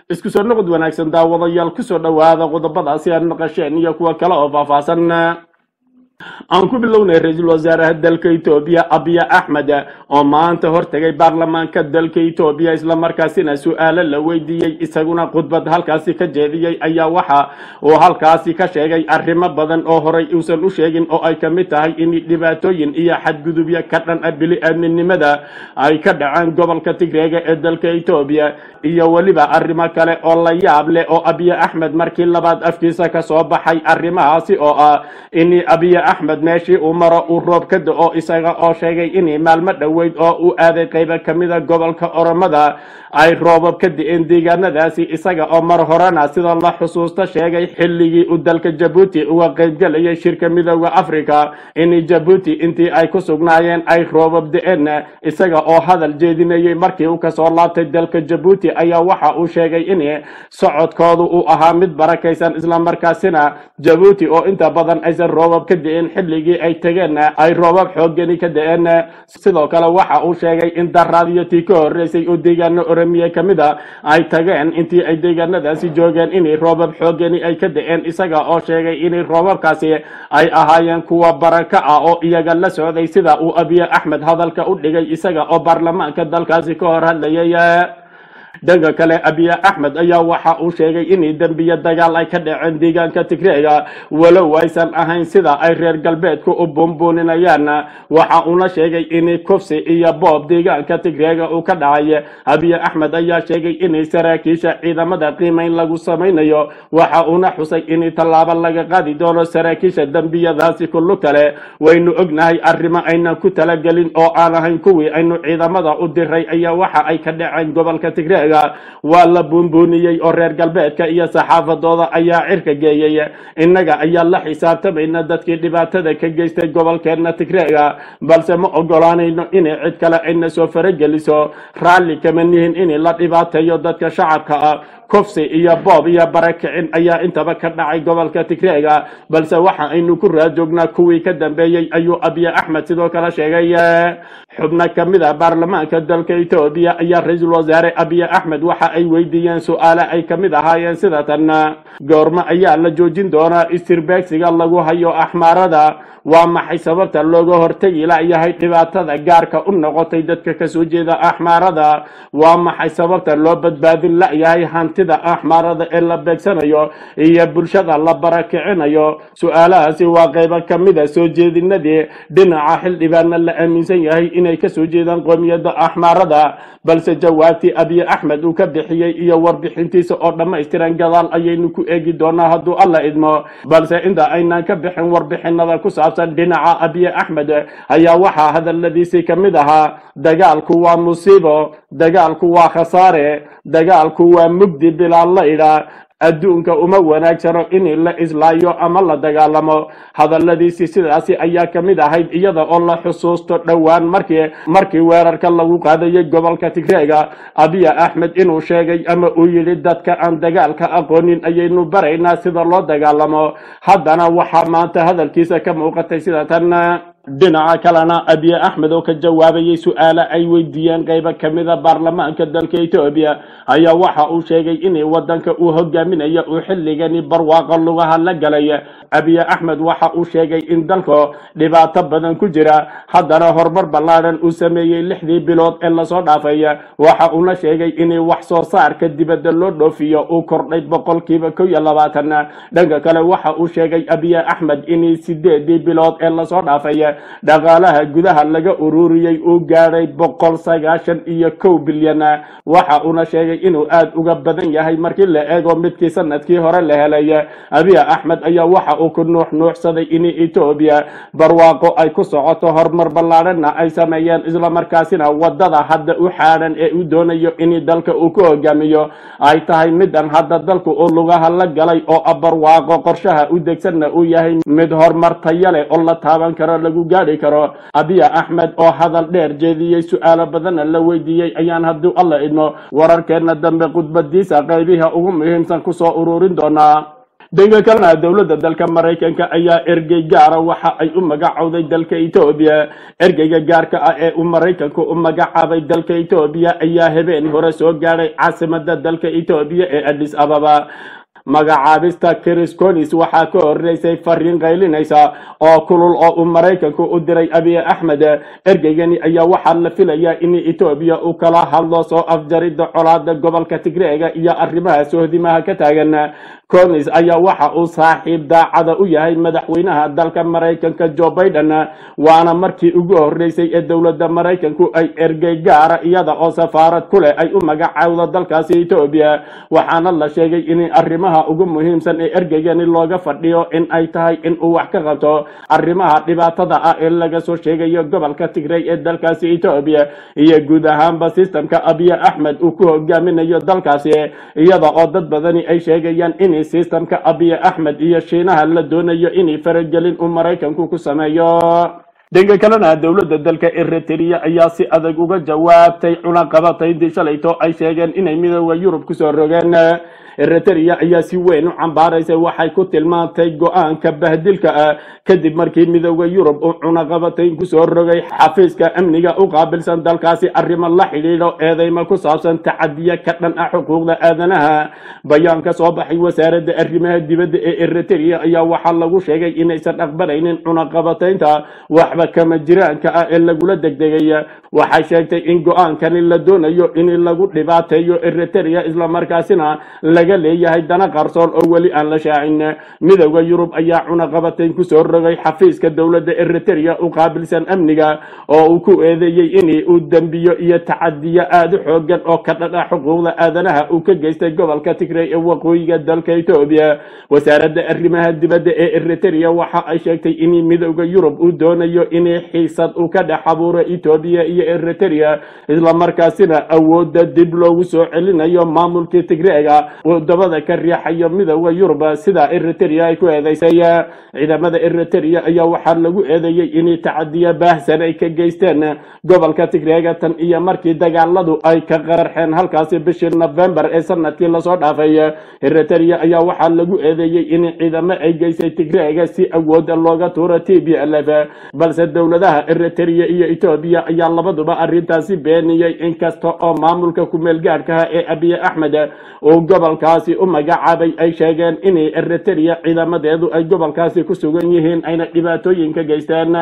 isku soo noqod wanaagsan daawadayaal kusoo dhowaada qodobadaasi aad maqasheen iyo kuwa kale oo faahfaahsan aan ku bilownay ra-iisul wasaaraha dalka etoobiya abiya axmed oo maanta hortegay baarlamaanka dalka etoobiya islamarkaasina su-aalo la weydiiyey isaguna khudbad halkaasi ka jeediyey ayaa waxa uu halkaasi ka sheegay arrimo badan oo horay uusan u sheegin oo ay kamid tahay in dhibaatooyin iyo xadgudubyo ka dhan ah bili-aadminimada ay ka dhaceen gobolka tigreega ee dalka etoobiya iyo weliba arrimo kale oo la yaab leh oo abiya axmed markii labaad afkiisa kasoo baxay arrimahaasi oo ah in abiya axmed meeshii uu maro uu roob ka da-o isaga oo sheegay inay maalmo dhoweyd oo uu aaday qaybo kamida gobolka oromada ay roobab ka di-een deegaanadaasi isaga oo mar horena sida la xusuusta sheegay xilligii uu dalka jabuuti uga qaybgalayay shirka midooda africa in jabuuti intii ay ku sugnaayeen ay roobab da-een isaga oo hadal jeedinayay markii uu kasoo laabtay dalka jabuuti ayaa waxa uu sheegay in socodkoodu uu ahaa mid barakaysan islamarkaasina jabuuti oo inta badan aysan roobab ka di-een xilligii ay tegeen ay roobab xoogani ka da-een sidoo kale waxa uu sheegay in daraadiyo tii ka horeysay oo deegaano oromiya kamid a ay tageen intii ay deegaanadaasi joogeen inay roobab xoogani ay ka da-een isaga oo sheegay inay roobabkaasi ay ahaayeen kuwa baraka ah oo iyaga la socday sida uu abiye axmed hadalka u dhigay isaga oo baarlamaanka dalkaasi ka hor hadlayay dhanka kale abiye axmed ayaa waxa uu sheegay in dembiyo dagaal ay ka dhaceen deegaanka tigreega walow aysan ahayn sida ay reer galbeedku u buunbuuninayaan waxa uuna sheegay in kufsi iyo boob deegaanka tigreega uu ka dhacay abiye axmed ayaa sheegay in saraakiisha ciidamada qiimeyn lagu samaynayo waxa uuna xusay in tallaabo laga qaadi doono saraakiisha dembiyadaasi kullu kale waynu ognahay arrimo aynan ku talagelin oo aan ahayn kuwii aynu ciidamada u diray ayaa waxa ay ka dhaceen gobolka tigreega waa la buunbuuniyey oo reer galbeedka iyo saxaafadooda ayaa cirka geeyey innaga ayaa la xisaabtamayna dadkii dhibaatada ka geystay gobolkeena tigreega balse ma ogolaanayno inay cid kale ayna soo farageliso raalli kama nihin in la dhibaateeyo dadka shacabka ah kufsi iyo boob iyo barakicin ayaa intaba ka dhacay gobolka tigreega balse waxa aynu ku raajoognaa kuwii ka dambeeyey ayuu abiye axmed sidoo kale sheegay xubno kamid a baarlamaanka dalka etoobiya ayaa ra-iisul wasaare abiye axmed waxa ay weydiiyeen su-aale ay kamid ahaayeen sida tan goormo ayaa la joojin doonaa istirbeegsiga lagu hayo axmaarada waa maxay sababta looga hortegi layahay dhibaatada gaarka u noqotay dadka kasoo jeeda axmaarada waa maxay sababta loo badbaadin layahay hantida axmaarada ee la beegsanayo iyo bulshada la barakicinayo su-aalahaasi waa qaybo kamida soo jeedinadii dhinaca xildhibaana la aaminsan yahay inay kasoo jeedaan qoomiyadda axmaarada balse jawaabtii abiye axmed uu ka bixiyey iyo warbixintiisa oo dhammaystiran gadaal ayaynu ku eegi doonaa hadduu alla idmo balse inta aynaan ka bixin warbixinada ku saabsan dhinaca abiye axmed ayaa waxaa hadaladiisii kamid ahaa dagaalku waa musiibo dagaalku waa khasaare dagaalku waa mugdi bilaa laydha adduunka uma wanaagsano in la islaayo ama la dagaalamo hadaladiisii sidaasi ayaa kamid ahayd iyada oo la xusuusto dhowaan markii markii weerarka lagu qaadayay gobolka tigreega abiya axmed inuu sheegay ama uu yidhi dadka aan dagaalka aqoonin ayaynu baraynaa sida loo dagaalamo haddana waxaa maanta hadalkiisa ka muuqatay sida tan dhinaca kalena abiye axmed oo ka jawaabayay su-aale ay weydiiyeen qaybo kamida baarlamaanka dalka etoobiya ayaa waxa uu sheegay in wadanka uu hogaaminayo uu xilligani barwaaqo lugaha la galay abiye axmed waxa uu sheegay in dalka dhibaato badan ku jira haddana horumar ballaadhan uu sameeyey lixdii bilood ee lasoo dhaafay waxa uuna sheegay in wax soo saarka dibadda loo dhoofiyo uu kordhay boqolkiiba kow iyo labaatan dhanka kale waxa uu sheegay abiye axmed in sideedii bilood ee lasoo dhaafay dhaqaalaha gudaha laga ururiyey uu gaadhay boqol sagaashan iyo kow bilyan waxa uuna sheegay inuu aada uga badan yahay markii la eego midkii sanadkii hore la helay abiy axmed ayaa waxa uu ku nuux nuuxsaday in etoobiya barwaaqo ay ku socoto horumar ballaadhana ay sameeyeen islamarkaasina wadada hadda u xaadhan ee uu doonayo in dalka uu ku hogaamiyo ay tahay midan hadda dalku uu lugaha la galay oo barwaaqo qorshaha u degsanna uu yahay mid horumar taya leh oo la taaban karo lagu gaadhi karo abiya axmed oo hadal dheer jeediyey su-aalo badanna la weydiiyey ayaan haddii alla idmo wararkeena dambe khudbadiisa qaybiha ugu muhiimsan kusoo ururin doonaa dhanka kalena dowladda dalka maraykanka ayaa ergey gaara waxa ay u magacowday dalka etoobiya ergeyga gaarka ah ee uu maraykanku u magacaabay dalka etoobiya ayaa habeen hore soo gaadhay caasimada dalka etoobiya ee addis ababa magacaabista chris conis waxaa ka horeysay fariin qaylinaysa oo kulul oo uu maraykanku u diray abiy axmed ergeygani ayaa waxaa la filayaa in etoobiya uu kala hadlo soo afjaridda colaada gobolka tigreega iyo arrimaha sohdimaha ka taagan conis ayaa waxa uu saaxiib daacada u yahay madaxweynaha dalka maraykanka joe biden waana markii ugu horeysay ee dowladda maraykanku ay ergey gaara iyada oo safaarad ku leh ay u magacaawdo dalkaasi etoobiya waxaana la sheegay in arrimaha ugu muhiimsan ee ergeygani looga fadhiyo in ay tahay in uu wax ka qabto arrimaha dhibaatada ah ee laga soo sheegayo gobolka tigray ee dalkaasi etoobiya iyo guud ahaanba sistamka abiy axmed uu ku hogaaminayo dalkaasi iyada oo dad badani ay sheegayaan in sistamka abiy axmed iyo shiinaha la doonayo in faragelin uu maraykanku ku sameeyo dhanka kalena dowladda dalka eritrea ayaa si adag uga jawaabtay cunaqabataydii shalayto ay sheegeen inay midooda yurub kusoo rogeen eritrea ayaa si weyn u cambaaraysay waxay ku tilmaantay go-aanka bahdilka ah kadib markii midooda yurub uu cunaqabatayn kusoo rogay xafiiska amniga u qaabilsan dalkaasi arrimo la xidhiidho eedeymo ku saabsan tacadiya ka dhan ah xuquuqda aadanaha bayaan ka soo baxay wasaaradda arrimaha dibadda ee eritrea ayaa waxaa lagu sheegay inaysan aqbalaynin cunaqabataynta waxba kama jiraanka ah ee lagula degdegay waxay sheegtay in go-aankani la doonayo in lagu dhibaateeyo eritrea islamarkaasina laga leeyahay dana qarsoon oo weli aan la shaacin midooda yurub ayaa cunaqabatayn kusoo rogay xafiiska dowladda eritrea u qaabilsan amniga oo uu ku eedeeyey in uu dembiyo iyo tacadiyo aada u xoogan oo ka dhadha xuquuqda aadanaha uu ka geystay gobolka tigray ee waqooyiga dalka etoobiya wasaaradda arrimaha dibadda ee eritrea waxa ay sheegtay in midooda yurub uu doonayo in xiisad uu ka dhex abuuro etoobiya iyo eritrea islamarkaasina awoodda dib loogu soo celinayo maamulkii tigreega wadamada ka riixayo midooda yurub sida eritrea ay ku eedeysay ciidamada eritrea ayaa waxaa lagu eedeeyey in tacadiya baahsan ay ka geysteen gobolka tigreega tan iyo markii dagaaladu ay ka qararxeen halkaasi bishii november ee sanadkii lasoo dhaafay eritrea ayaa waxaa lagu eedeeyey in ciidamo ay geysay tigreega si awooda looga tuuro t b l f balse dowladaha eritrea iyo etoobiya ayaa labaduba arrintaasi beeniyey inkasta oo maamulka kumeel gaadhkaha ee abiy axmed uu gobolkaasi u magacaabay ay sheegeen in eritrea ciidamadeedu ay gobolkaasi ku sugan yihiin ayna dhibaatooyin ka geysteen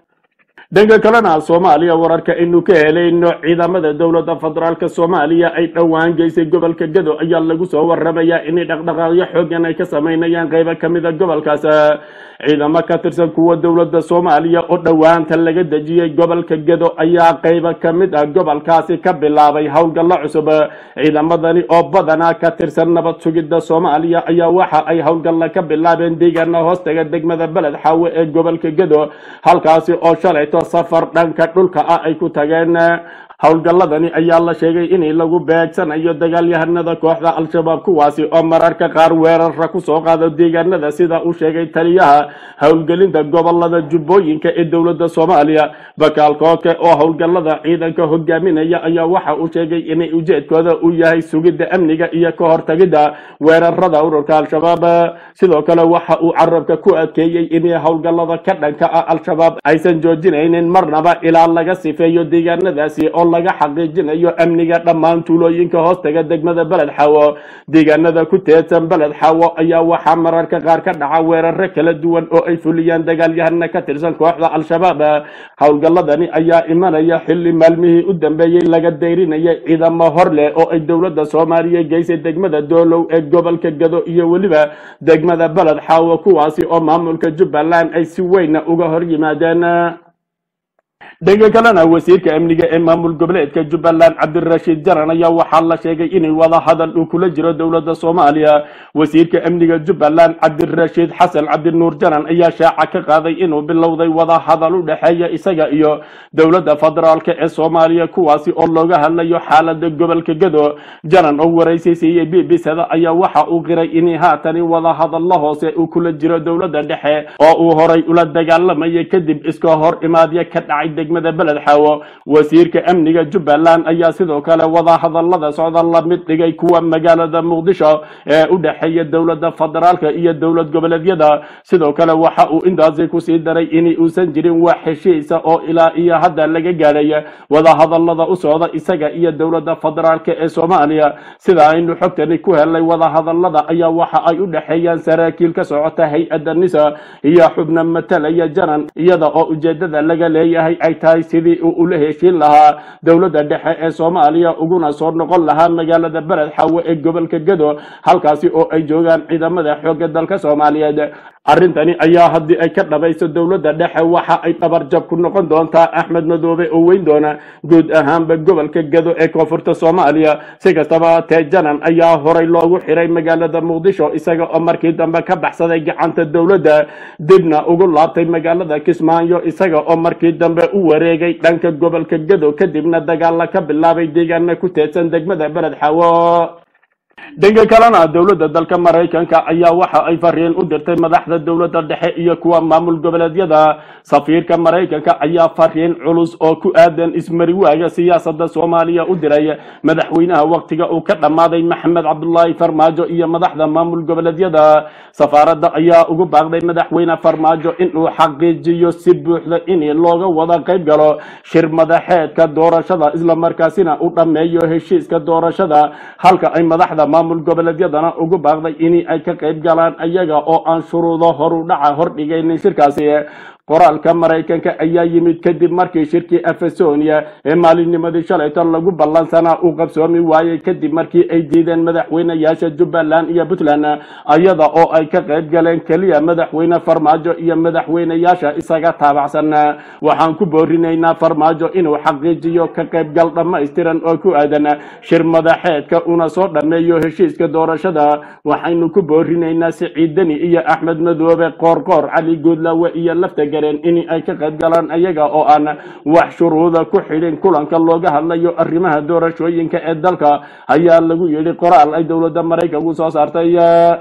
dhanka kalena soomaaliya wararka aynu ka helayno ciidamada dowladda federaalk soomaaliya ay dhowaan geysay gobolka gado ayaa lagu soo waramayaa inay dhaqdhaqaaqyo xoogan ay ka sameynayaan qeybo kamida gobolkaas ciidamo ka tirsan kuwa dowladda soomaaliya oo dhowaanta laga dejiyey gobolka gado ayaa qeybo kamid ah gobolkaasi ka bilaabay howlgallo cusub ciidamadani oo badanaa ka tirsan nabad sugidda soomaaliya ayaa waxa ay howlgalla ka bilaabeen deegaana hoostaga degmada beled xaawe ee gobolka gado halkaasi oo shalayto safar dhanka dhulka ah ay ku tageen howlgalladani ayaa la sheegay in lagu beegsanayo dagaalyahanada kooxda al-shabaab kuwaasi oo mararka qaar weerara kusoo qaado deegaanada sida uu sheegay taliyaha howlgelinta gobolada jubbooyinka ee dowladda soomaaliya bakaal kooke oo howlgallada ciidanka hogaaminaya ayaa waxa uu sheegay in ujeedkooda uu yahay sugidda amniga iyo ka hortagidda weerarada ururka al-shabaab sidoo kale waxa uu carabka ku adkeeyey in howlgallada ka dhanka ah al-shabaab aysan joojinaynin marnaba ilaa laga sifeeyo deegaanadaasi oo laga xaqiijinayo amniga dhammaan tuulooyinka hoostaga degmada beled xaawo deegaanada ku teedsan beled xaawo ayaa waxaa mararka qaar ka dhaca weeraro kala duwan oo ay fuliyaan dagaalyahana ka tirsan kooxda al-shabaab howlgalladani ayaa imanaya xilli maalmihii u dambeeyey laga dayrinayay ciidamo hor leh oo ay dowladda soomaaliya geysay degmada doolow ee gobolka gado iyo weliba degmada beled xaawo kuwaasi oo maamulka jubbaland ay si weyna uga hor yimaadeen dhanka kalena wasiirka amniga ee maamul goboleedka jubbaland cabdirashiid jaran ayaa waxaa la sheegay inay wada hadal uu kula jiro dowladda soomaaliya wasiirka amniga jubbaland cabdirashiid xasan cabdinuur jaran ayaa shaaca ka qaaday inuu bilowday wada hadal u dhexeeya isaga iyo dowladda federaalk ee soomaaliya kuwaasi oo looga hadlayo xaalada gobolka gado jaran oo waraysi siiyey b b sada ayaa waxa uu qiray in haatani wada hadalla hoose uu kula jiro dowladda dhexe oo uu horay ula dagaalamayay kadib iska hor imaadyo ka dhacay degmada beled xaawo wasiirka amniga jubbaland ayaa sidoo kale wadahadalada socda la mid dhigay kuwa magaalada muqdisho ee u dhexeeya dowladda federaalka iyo dowlad goboleedyada sidoo kale waxa uu intaasi kusii daray in uusan jirin wax heshiisa oo ilaa iyo hadda laga gaadhay wadahadalada u socda isaga iyo dowladda federaalka ee soomaaliya sida aynu xogtani ku helnay wadahadalada ayaa waxa ay u dhexeeyaan saraakiil ka socota hay-adda nisa iyo xubna matalaya janan iyada oo ujeedada laga leeyahay ay tahay sidii uu ula heshiin lahaa dowladda dhexe ee soomaaliya uguna soo noqon lahaa magaalada beled xaawo ee gobolka gado halkaasi oo ay joogaan ciidamada xoogga dalka soomaaliyeed arrintani ayaa haddii ay ka dhabayso dowladda dhexe waxa ay dhabarjab ku noqon doontaa axmed madoobe oo weyn doona guud ahaanba gobolka gado ee koonfurta soomaaliya si kastaba tee janan ayaa horay loogu xiray magaalada muqdisho isaga oo markii dambe ka baxsaday gacanta dowladda dibna ugu laabtay magaalada kismaayo isaga oo markii dambe u wareegay dhanka gobolka gado kadibna dagaalla ka bilaabay deegaana ku teedsan degmada beled xaawo dhanka kalena dowladda dalka maraykanka ayaa waxa ay fariin u dirtay madaxda dowladda dhexe iyo kuwa maamul goboleedyada safiirka maraykanka ayaa fariin culus oo ku aadan ismariwaaga siyaasadda soomaaliya u diray madaxweynaha waktiga uu ka dhammaaday maxamed cabdulaahi farmaajo iyo madaxda maamul goboleedyada safaaradda ayaa ugu baaqday madaxweyne farmaajo inuu xaqiijiyo si buuxda in looga wada qayb galo shir madaxeedka doorashada islamarkaasina u dhammeeyo heshiiska doorashada halka ay madaxda maamul goboleedyadana ugu baaqday in ay ka qayb galaan ayaga oo aan shuruudo horu dhaca hordhigaynin shirkaasi qoraalka maraykanka ayaa yimid kadib markii shirkii efesonia ee maalinnimadii shalaytan lagu ballansanaa uu qabsoomi waayey kadib markii ay diideen madaxweyneyaasha jubbaland iyo puntland ayada oo ay ka qayb galeen keliya madaxweyne farmaajo iyo madaxweyneyaasha isaga taabacsan waxaan ku boorinaynaa farmaajo inuu xaqiijiyo ka qaybgal dhammaystiran oo ku aadan shir madaxeedka una soo dhammeeyo heshiiska doorashada waxaynu ku boorinaynaa siciidani iyo axmed madoobe qoorqoor cali guudlawe iyo lafta in ay ka qayb galaan ayaga oo aan wax shuruuda ku xidhin kulanka looga hadlayo arrimaha doorashooyinka ee dalka ayaa lagu yidhi qoraal ay dowladda maraykanku soo saartay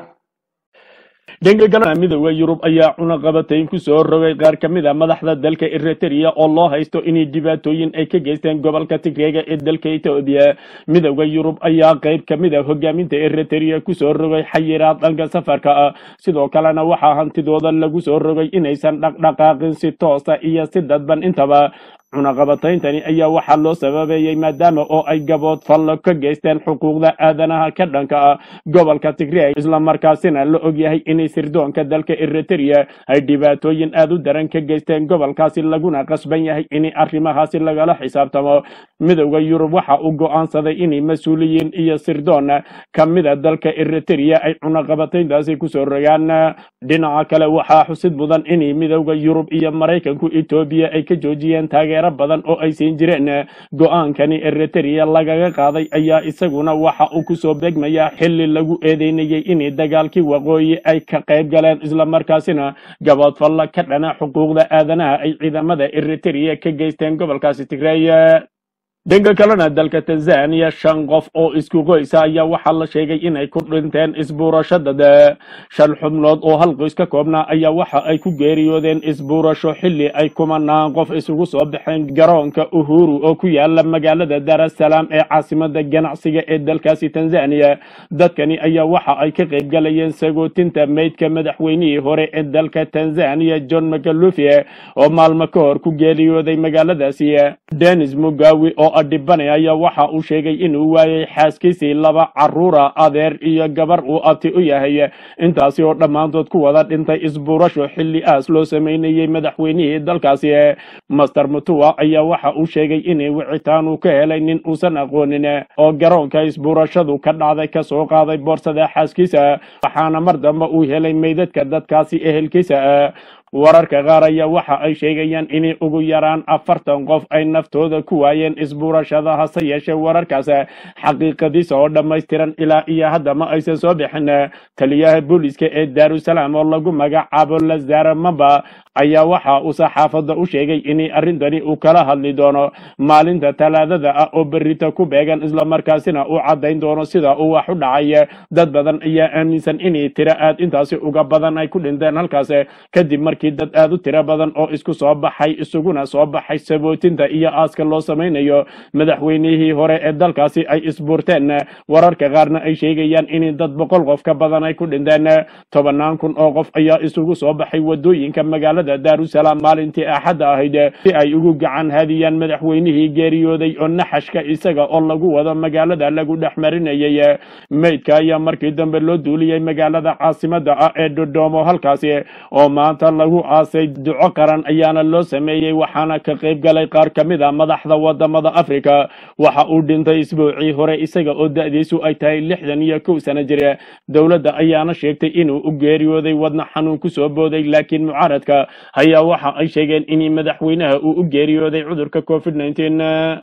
dhanka kalena midooda yurub ayaa cunaqabatayn ku soo rogay qaar ka mid a madaxda dalka eritrea oo loo haysto inay dhibaatooyin ay ka geysteen gobolka tigreega ee dalka etoobiya midooda yurub ayaa qayb ka mid a hogaaminta eritrea kusoo rogay xayiraad dhanka safarka ah sidoo kalena waxaa hantidooda lagu soo rogay inaysan dhaqdhaqaaqin si toosa iyo si dadban intaba cunaqabatayntani ayaa waxaa loo sababeeyey maadaama oo ay gabood fallo ka geysteen xuquuqda aadanaha ka dhanka ah gobolka tigreeg islamarkaasina la ogyahay inay sirdoonka dalka eritrea ay dhibaatooyin aad u daran ka geysteen gobolkaasi laguna qasban yahay in arrimahaasi lagala xisaabtamo midowda yurub waxa uu go'aansaday inay mas-uuliyiin iyo sirdoon ka mida dalka eritrea ay cunaqabatayntaasi kusoo rogaan dhinaca kale waxaa xusid mudan inay midowda yurub iyo maraykanku etoobiya ay ka joojiyeen taageer badan oo ay siin jireen go-aankani eritrea lagaga qaaday ayaa isaguna waxa uu kusoo beegmayaa xili lagu eedeynayay in dagaalkii waqooyi ay ka qayb galeen islamarkaasina gaboodfalla ka dhana xuquuqda aadanaha ay ciidamada eritrea ka geysteen gobolkaasi tigreey dhanka kalena dalka tanzania shan qof oo isku qoysa ayaa waxaa la sheegay inay ku dhinteen isbuurashadada shan xubnood oo hal qoys ka koobnaa ayaa waxa ay ku geeriyoodeen isbuurasho xili ay kumanaan qof isugu soo baxeen garoonka uhuru oo ku yaala magaalada darasalaam ee caasimada ganacsiga ee dalkaasi tanzania dadkani ayaa waxa ay ka qayb galayeen sagootinta meydka madaxweynihii hore ee dalka tanzania john mcalufi oo maalmo ka hor ku geeriyooday magaaladaasi denis mugawi oo adhibane ayaa waxa uu sheegay inuu waayay xaaskiisii laba caruura adeer iyo gabar uu abti u yahay intaasi oo dhammaantood ku wada dhintay isbuurasho xilli aas loo sameynayay madaxweynihii dalkaasi master mutua ayaa waxa uu sheegay inay wicitaan uu ka helay nin uusan aqoonin oo garoonka isbuurashadu ka dhacday kasoo qaaday boorsada xaaskiisa waxaana mar dambe uu helay meydadka dadkaasi ehelkiisa wararka qaar ayaa waxa ay sheegayaan in ugu yaraan afartan qof ay naftooda ku waayeen isbuurashada hase yeeshee wararkaas xaqiiqadiisa oo dhammaystiran ilaa iyo hadda ma aysan soo bixin taliyaha booliska ee daarusalaam oo lagu magacaabo lazara mamba ayaa waxa uu saxaafadda u sheegay in arrintani uu kala hadli doono maalinta talaadada ah oo berrita ku beegan islamarkaasina uu caddayn doono sida uu wax u dhacay dad badan ayaa aaminsan in tiro aad intaasi uga badan ay ku dhinteen halkaas kadib markii markii dad aad u tiro badan oo isku soo baxay isuguna soo baxay sabootinta iyo aaska loo samaynayo madaxweynihii hore ee dalkaasi ay isbuurteen wararka qaarna ay sheegayaan in dad boqol qof ka badan ay ku dhinteen tobanaan kun oo qof ayaa isugu soo baxay wadooyinka magaalada daarusalaam maalintii axadda ahayd si ay ugu gacan hadiyaan madaxweynihii geeriyooday oo naxashka isaga oo lagu wado magaalada lagu dhex marinayay meydka ayaa markii dambe loo duuliyey magaalada caasimada ah ee dodoomo halkaasi oo maanta lagu aasay duco qaran ayaana loo sameeyey waxaana ka qayb galay qaar ka mid a madaxda wadamada africa waxa uu dhintay isbuucii hore isaga oo da-diisu ay tahay lixdan iyo kow sano jir dowladda ayaana sheegtay inuu u geeriyooday wadna xanuun kusoo booday laakiin mucaaradka ayaa waxa ay sheegeen in madaxweynaha uu u geeriyooday cudurka covid 19